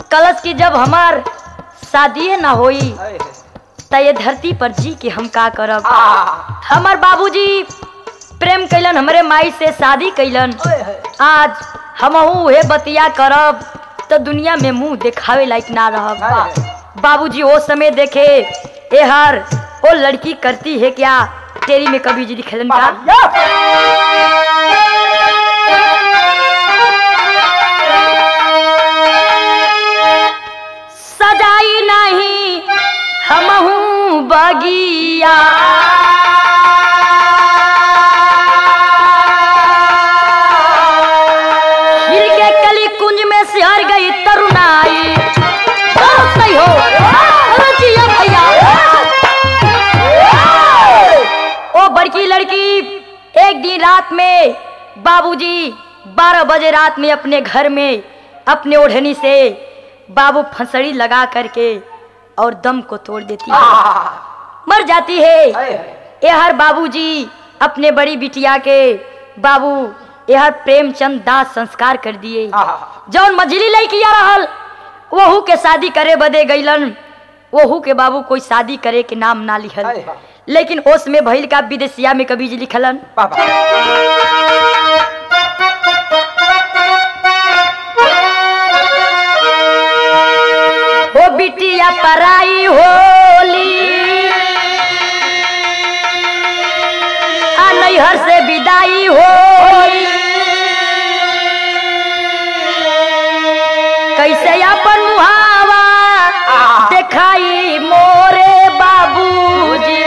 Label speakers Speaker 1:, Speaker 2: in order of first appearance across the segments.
Speaker 1: कलश की जब हमार शादी ना होई त ये धरती पर जी के हम का करब हमार बाबूजी प्रेम कैलन हमरे माई से शादी कैलन आज हमहू उहे बतिया करब तो दुनिया में मुंह दिखावे लायक ना रहब बाबूजी वो समय देखे ए हर वो लड़की करती है क्या तेरी में कभी जी दिखलन का सजाई नहीं हमहू बगिया खिल के कली कुंज में सिहर गई तरुणाई बहुत सही हो अरे जिया भैया ओ बड़की लड़की एक दिन रात में बाबूजी बारह बजे रात में अपने घर में अपने ओढ़नी से बाबू फंसड़ी लगा करके और दम को तोड़ देती है मर जाती है यहर बाबूजी अपने बड़ी बिटिया के बाबू यहर प्रेमचंद दास संस्कार कर दिए जौन मझली लड़किया रहल वहू के शादी करे बदे गईलन वहू के बाबू कोई शादी करे के नाम ना लिखल लेकिन ओस में भइल का विदेशिया में कभी जी लिखलन हो बिटिया पराई होली आ नैहर से विदाई होली कैसे अपन मुहावा देखाई मोरे बाबूजी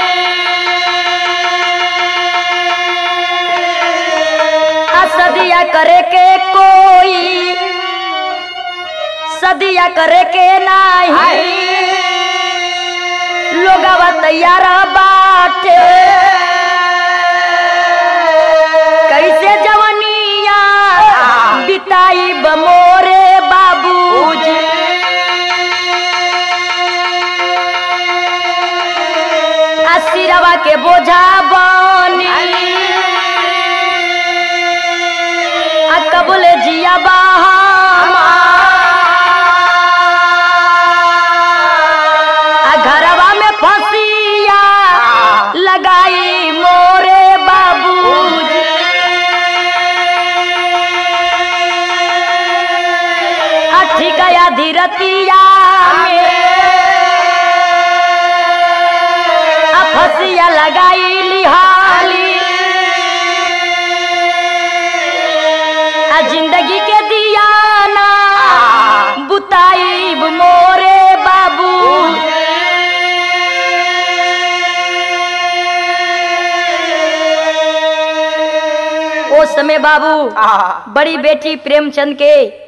Speaker 1: आ सदिया करे के कोई सदिया करे के नाही लोगवा तैयार बाटे कैसे जवनिया बिताई बमोरे बाबूजी आशीरवा के बोझा बनी आ कबूल जिया बहामा आ घरवा में फसिया लगाई मोरे बाबूजी अठी गया धीरतिया में आ फसिया लगाई लिहाली आ जिंदगी के दिया ना बुताई मोरे बाबू ओ समय बाबू बड़ी बेटी प्रेमचंद के